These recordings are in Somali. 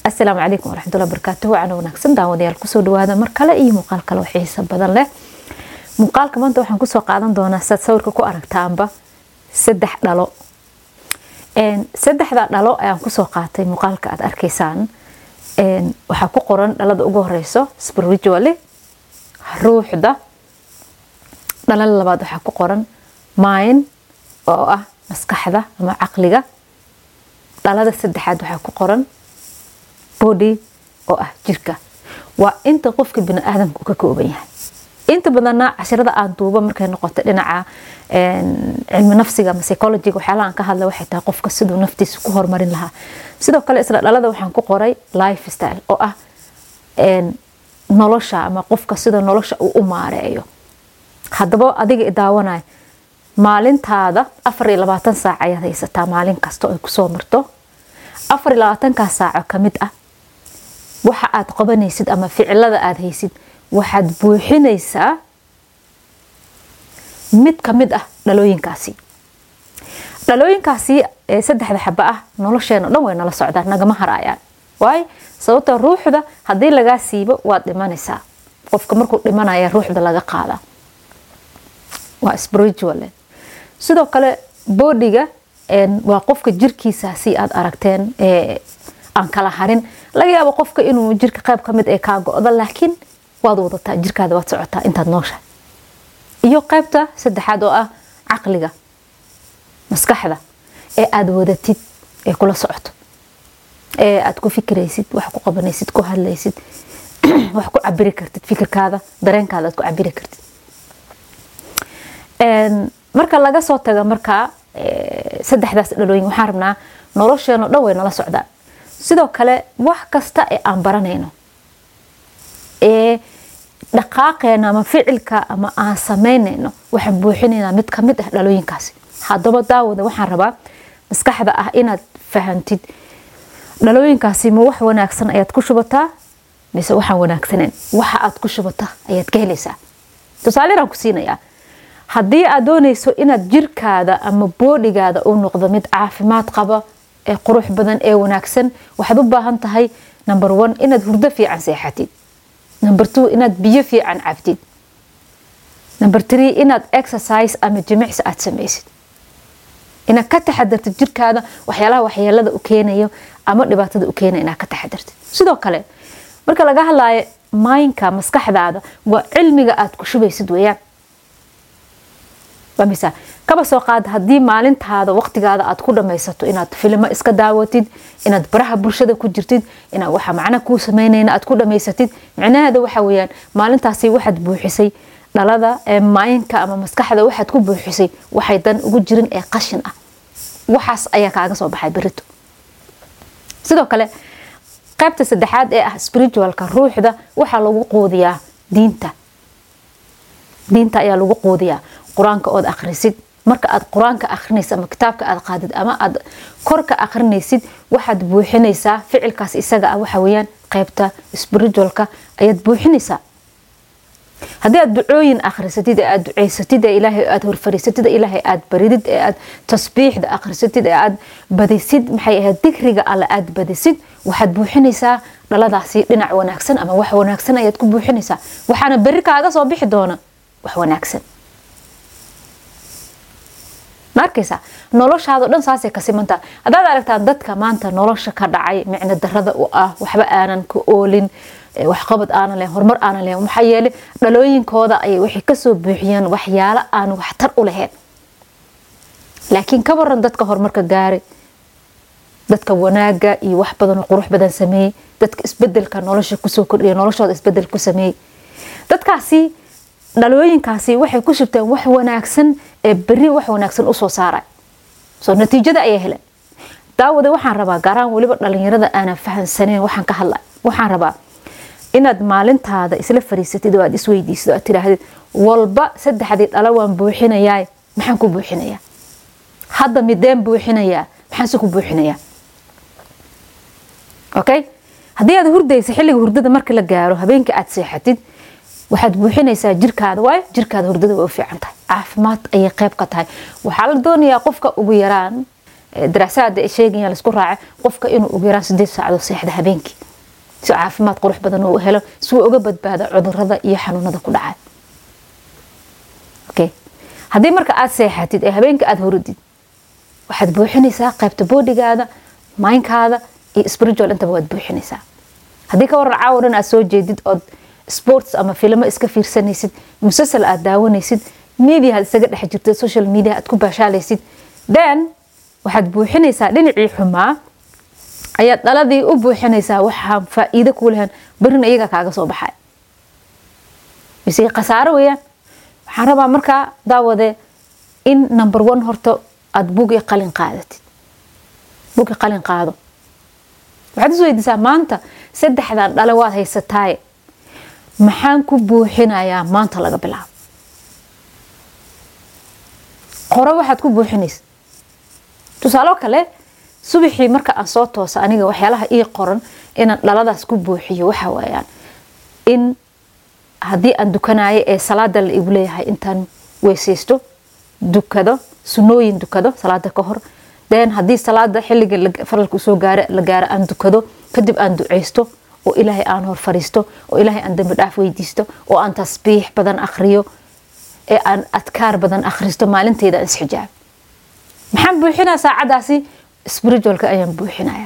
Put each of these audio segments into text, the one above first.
asalaamu calaykum waraxmatullahi barakaatuhu wacan wanaagsan daawadayaal kusoo dhawaada mar kale iyo muuqaal kale oo xiisa badan leh muuqaalka maanta waxaan kusoo qaadan doonaa saad sawirka ku aragtaanba saddex dhalo saddexda dhalo ayaan kusoo qaatay muuqaalka aad arkaysaan waxaa ku qoran dhalada ugu horeyso spiritually ruuxda dhalada labaad waxaa ku qoran mind oo ah maskaxda ama caqliga dhalada saddexaad waxaa ku qoran body oo ah jirka waa inta qofka bini aadamku ka kooban yahay inta badanna cashirada aan duuba markay noqoto dhinaca cilmi nafsiga ama psychologiga waxyaalaha aan ka hadla waxay tahay qofka siduu naftiisa ku horumarin lahaa sidoo kale isla dhalada waxaan ku qoray life style oo ah nolosha ama qofka sida nolosha uu u maareeyo haddaba adiga i daawanaya maalintaada afar iyo labaatan saac ayaad haysataa maalin kasta oo ay kusoo marto afar iyo labaatankaas saaco ka mid ah waxa aad qabanaysid ama ficilada aad haysid waxaad buuxinaysaa mid ka mid ah dhalooyinkaasi dhalooyinkaasi ee saddexda xaba ah nolosheena dhan way nala socdaan nagama haraayaan waayo sababta ruuxda haddii lagaa siibo waad dhimanaysaa qofka markuu dhimanaya ruuxda laga qaadaa waa spiritual sidoo kale boodiga waa qofka jirkiisaasi aad aragteen aan kala harin laga yaabo qofka inuu jirka qayb kamid ee kaa go-do laakiin waad wadataa jirkaada waad socotaa intaad nooshahay iyo qaybta saddexaad oo ah caqliga maskaxda ee aada wadatid ee kula socoto ee aad ku fikiraysid wax ku qabanaysid ku hadlaysid wax ku cabiri kartid fikirkaada dareenkaada aad ku cabiri kartid marka laga soo taga markaa saddexdaas dhalooyin waxaan rabnaa nolosheeno dhan way nala socdaan sidoo kale wax kasta ee aan baranayno ee dhaqaaqeena ama ficilka ama aan samaynayno waxaan buuxinaynaa mid kamid ah dhalooyinkaasi haddaba daawada waxaan rabaa maskaxda ah inaad fahantid dhalooyinkaasi ma wax wanaagsan ayaad ku shubataa mise waxaan wanaagsaneyn waxa aad ku shubata ayaad ka helaysaa tusaaleeraan ku siinayaa haddii aad doonayso inaad jirkaada ama boodhigaada uu noqdo mid caafimaad qaba ee qurux badan ee wanaagsan waxaad u baahan tahay number one inaad hurdo fiican seexatid number two inaad biyo fiican cabtid number three inaad exercise ama jimicsi aad samaysid inaad ka taxadartid jirkaada waxyaalaha waxyeelada u keenayo ama dhibaatada u keenaya inaad ka taxadartid sidoo kale marka laga hadlaayo maynka maskaxdaada waa cilmiga aad ku shubaysid weeyaan misa kaba soo qaad haddii maalintaada waqtigaada aad ku dhamaysato inaad filimo iska daawatid inaad baraha bulshada ku jirtid inaad waxa macna kuu samaynayna aad ku dhamaysatid micnaheeda waxa weyaan maalintaasi waxaad buuxisay dhalada ee maayinka ama maskaxda waxaad ku buuxisay waxay dan ugu jirin ee qashin ah waxaas ayaa kaaga soo baxay berito sidoo kale qaybta saddexaad ee ah spiritualka ruuxda waxaa lagu quudiyaa diinta diinta ayaa lagu quudiyaa qur-aanka ood akhrisid marka aad qur-aanka akhrinaysid ama kitaabka aad qaadid ama aad korka akhrinaysid waxaad buuxinaysaa ficilkaas isaga ah waxa weyaan qaybta spiritualka ayaad buuxinaysaa haddii aad ducooyin akhrisatid ee aad duceysatid ee ilaahay aad horfariisatid ee ilaahay aad baridid ee aad tasbiixda akhrisatid ee aad badisid maxay ahayd digriga alle aad badisid waxaad buuxinaysaa dhaladaasi dhinac wanaagsan ama wax wanaagsan ayaad ku buuxinaysaa waxaana berri kaaga soo bixi doona wax wanaagsan ma arkaysaa noloshaado dhan saasay ka simantaa haddaad aragtaa dadka maanta nolosha ka dhacay micno darada u ah waxba aanan ka oolin waxqabad aanan lahayn horumar aanan lahayn maxaa yeelay dhalooyinkooda ayay waxay kasoo buuxiyeen waxyaalo aan waxtar u lahayn laakiin ka waran dadka horumarka gaaray dadka wanaaga iyo wax badan oo qurux badan sameeyey dadka isbedelka nolosha kusoo kordhiya noloshooda isbedel ku sameeyey dadkaasi dhalooyinkaasi waxay ku shubteen wax wanaagsan ee beri wax wanaagsan usoo saaray soo natiijada ayaa helan daawada waxaan rabaa gaaraan weliba dhalinyarada aanan fahansaneyn waxaan ka hadlay waxaan rabaa inaad maalintaada isla fariisatid oo aad isweydiisid oo aad tidhaahdid walba saddexdii dhalo waan buuxinayaa maxaan ku buuxinayaa hadda mideen buuxinayaa maxaanse ku buuxinayaa okay haddii aad hurdaysa xilliga hurdada marka la gaaro habeenkii aad seexatid waxaad buuxinaysaa jirkaada waayo jirkaada hurdada way u fiican tahay caafimaad ayay qayb ka tahay waxaa la doonayaa qofka ugu yaraan daraasaada sheegaya laisku raaca qofka inuu ugu yaraan sideed saacadood seexda habeenkii si caafimaad qurux badan uu helo si uu uga badbaado cudurada iyo xanuunada ku dhacay okay haddii marka aad seexatid ee habeenka aada horadid waxaad buuxinaysaa qaybta boodigaada maynkaada iyo spiritual intaba waad buuxinaysaa haddii ka waran caawa dhan aad soo jeedid ood sports ama filmo iska fiirsanaysid musasal aad daawanaysid media aad isaga dhex jirtid social media aad ku baashaalaysid then waxaad buuxinaysaa dhinacii xumaa ayaad dhaladii u buuxinaysaa waxaa faa'iido kuu lahan berina iyaga kaaga soo baxay mise khasaaro weeyaan waxaan rabaa markaa daawade in number one horta aada bugi qalin qaadatid bugi qalin qaado waxaad is weydiisaa maanta saddexdan dhale waad haysataaye maxaan ku buuxinayaa maanta laga bilaabo qoro waxaad ku buuxinaysa tusaalo kale subaxii marka aan soo toosa aniga waxyaalaha ii qoran inaan dhaladaas ku buuxiyo waxa waayaan in haddii aan dukanayo ee salaada la igu leeyahay intaan weysaysto dukado sunooyin dukado salaada ka hor den haddii salaada xilliga faralka usoo gaara la gaaro aan dukado kadib aan duceysto oo ilaahay aan hor fariisto oo ilaahay aan dambi dhaaf weydiisto oo aan tasbiix badan akhriyo ee aan adkaar badan akhristo maalinteyda aan isxijaab maxaan buuxinaa saacadaasi spiritualka ayaan buuxinaya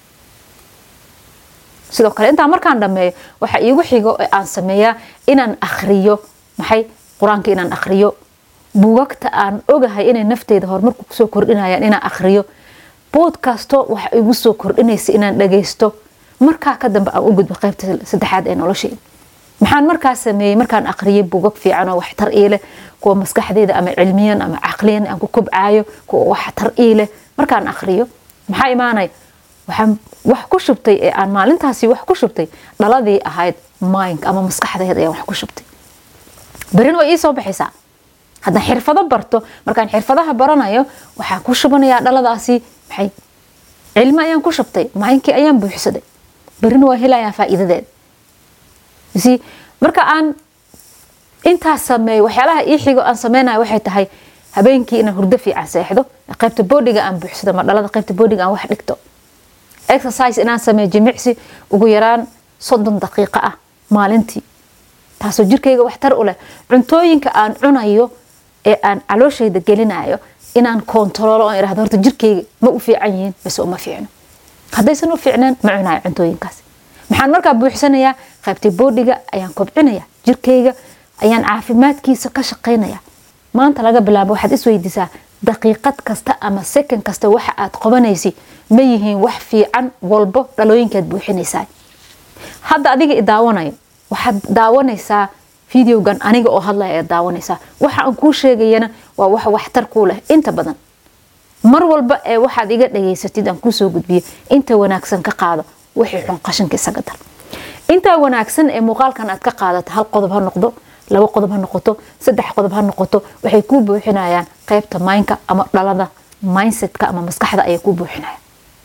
sidoo kale intaa markaan dhameeyo waxa iigu xigo ee aan sameeyaa inaan akhriyo maxay qur-aanka inaan akhriyo buugagta aan ogahay inay nafteyda horumarku kusoo kordhinayaan inaan akhriyo boodkasto waxa igu soo kordhinaysa inaan dhagaysto markaa ka dambe aan u gudbo qaybta saddexaad ee nolosheyda maxaan markaa sameeyey markaan akhriyay buugag fiican oo waxtar ii leh kuwa maskaxdeyda ama cilmiyan ama caqliyan aan ku kobcaayo kuwa waxtar ii leh markaan akhriyo maxaa imaanaya waxaan wax ku shubtay ee aan maalintaasi wax ku shubtay dhaladii ahayd mindka ama maskaxdeed ayaan wax ku shubtay berin way ii soo baxaysaa haddaan xirfado barto markaan xirfadaha baranayo waxaan ku shubanayaa dhaladaasi maxay cilmi ayaan ku shubtay maayinkii ayaan buuxsaday berina waa helayaa faa'iidadeed si marka aan intaas sameeyo waxyaalaha ii xigo aan sameynayo waxay tahay habeenkii inaan hurdo fiican seexdo qaybta boodiga aan buuxsado ma dhalada qaybta boodiga aan wax dhigto exercise inaan sameeyo jimicsi ugu yaraan soddon daqiiqo ah maalintii taasoo jirkayga waxtar u leh cuntooyinka aan cunayo ee aan calooshayda gelinayo inaan kontaroolo oon irahdo horta jirkayga ma u fiican yihiin mise uma fiicno haddaysan u fiicneen ma cunayo cuntooyinkaas maxaan markaa buuxsanayaa qaybtii boodhiga ayaan kobcinaya jirkayga ayaan caafimaadkiisa ka shaqaynaya maanta laga bilaabo waxaad isweydiisaa daqiiqad kasta ama second kasta waxa aad qabanaysa ma yihiin wax fiican walbo dhalooyinkaad buuxinaysaa hadda adiga i daawanayo waxaad daawanaysaa videogan aniga oo hadlaya aad daawanaysaa waxa aan kuu sheegayana waa wax waxtar kuu leh inta badan mar walba ee waxaad iga dhageysatid aan kuusoo gudbiyo inta wanaagsan ka qaado wixii xun qashinka isaga dar intaa wanaagsan ee muuqaalkan aad ka qaadato hal qodob ha noqdo labo qodob ha noqoto saddex qodob ha noqoto waxay kuu buuxinayaan qaybta maynka ama dhalada mindsetka ama maskaxda ayay kuu buuxinayaan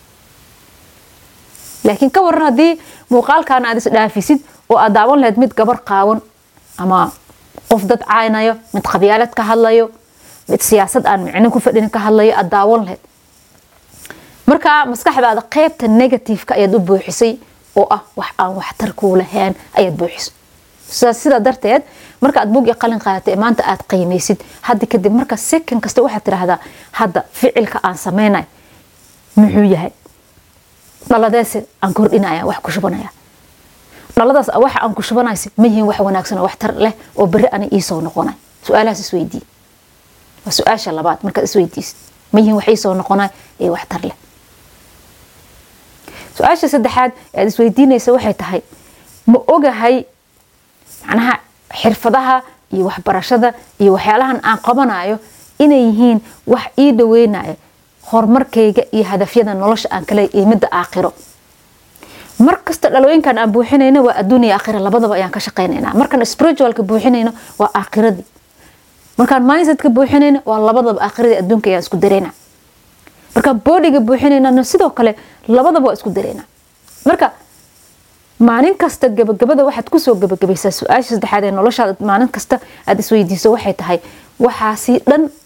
laakiin ka waran haddii muuqaalkan aad isdhaafisid oo aad daawan lahayd mid gabar qaawan ama qof dad caynayo mid qabyaalad ka hadlayo mid siyaasad aan micno ku fadhin ka hadlayo aad daawan lahayd markaa maskaxdaada qaybta negativeka ayaad u buuxisay oo ah wax aan waxtar kuu lahayn ayaad buuxisay sidaa darteed marka aad bugi qalin qaadatay ee maanta aad qiimaysid hadda kadib marka second kasta waxaad tiraahdaa hadda ficilka aan sameynay muxuu yahay dhaladeese aan kordhinaya wax ku shubanaya dhaladaas waxa aan ku shubanaysa ma yihiin wax wanaagsan oo waxtar leh oo beri ani iisoo noqonay su-aalahaas isweydii waa su-aasha labaad markaad isweydiisid ma yihiin wax iisoo noqonay ee waxtar leh su-aasha saddexaad aad isweydiinaysa waxay tahay ma ogahay macnaha xirfadaha iyo waxbarashada iyo waxyaalahan aan qabanayo inay yihiin wax ii dhaweynayo horumarkayga iyo hadafyada nolosha aan kale iyo midda aakhiro mar kasta dhalooyinkan aan buuxinayno waa adduun iyo aakhira labadaba ayaan ka shaqaynayna markaan spiritualka buuxinayno waa aakhiradii markaan mindsetka buuxinayno waa labadaba aakhiradii adduunka ayaan isku dareyna markaan boodiga buuxinaynana sidoo kale labadaba waa isku dareyna marka maalin kasta gabagabada waxaad kusoo gabagabaysaa su-aasha saddexaad ee noloshaada maalin kasta aad isweydiiso waxay tahay waxaasi dhan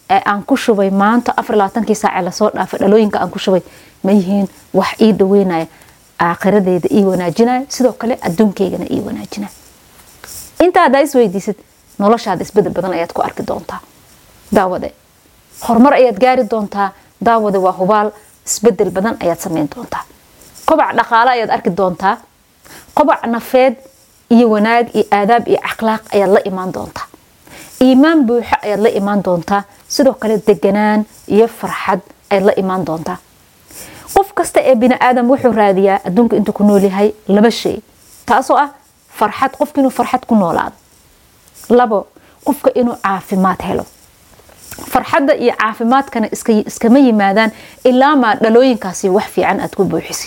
ee aan ku shubay maanta afar labaatankii saace lasoo dhaafay dhalooyinka aan ku shubay ma yihiin wax ii dhaweynaya aakhiradeyda ii wanaajinaya sidoo kale adduunkaygana ii wanaajinaya inta haddaa isweydiisid noloshaada isbedel badan ayaad ku arki doontaa daawade horumar ayaad gaari doontaa daawade waa hubaal isbedel badan ayaad sameyn doontaa kobac dhaqaale ayaad arki doontaa kobac nafeed iyo wanaag iyo aadaab iyo akhlaaq ayaad la imaan doontaa iimaan buuxo ayaad la imaan doontaa sidoo kale deganaan iyo farxad ayaad la imaan doontaa qof kasta ee bini aadam wuxuu raadiyaa adduunka intuu ku nool yahay laba shay taasoo ah farxad qofka inuu farxad ku noolaado labo qofka inuu caafimaad helo farxadda iyo caafimaadkana iskama yimaadaan ilaa maa dhalooyinkaasi wax fiican aad ku buuxisid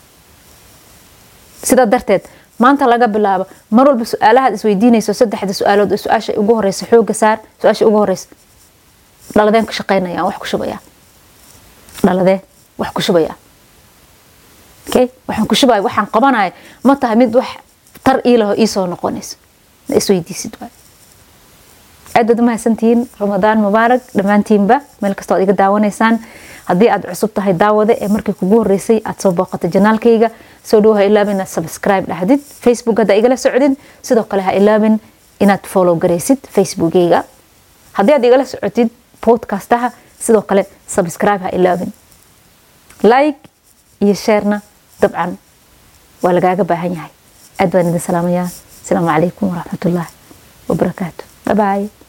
sidaa darteed maanta laga bilaabo mar walba su-aalahaad isweydiinayso saddexda su-aalood su-aasha ugu horeysa xooga saar su-aasha ugu horeysa dhaladeen ka shaqeynaya wax ku shubaya dhaladee wax ku shubaya okay waxaan ku shubaya waxaan qabanaya ma tahay mid wax tar iilaho iisoo noqonayso na isweydiisid waay aad baad umahadsantihiin ramadaan mubaarak dhammaantiinba meel kastoo ad iga daawanaysaan haddii aad cusub tahay daawade ee markii kugu horeysay aad soo booqatay janaalkayga soo dhow ha ilaabin inaad subscribe dhahdid facebook haddaa igala socdin sidoo kale ha ilaabin inaad follow garaysid facebookeyga haddii aad igala socotid podcastaha sidoo kale subscribe ha ilaabin like iyo sharena dabcan waa lagaaga baahan yahay aad baan idin salaamayaa asalaamu calaykum waraxmatullaahi wabarakaatu bye bye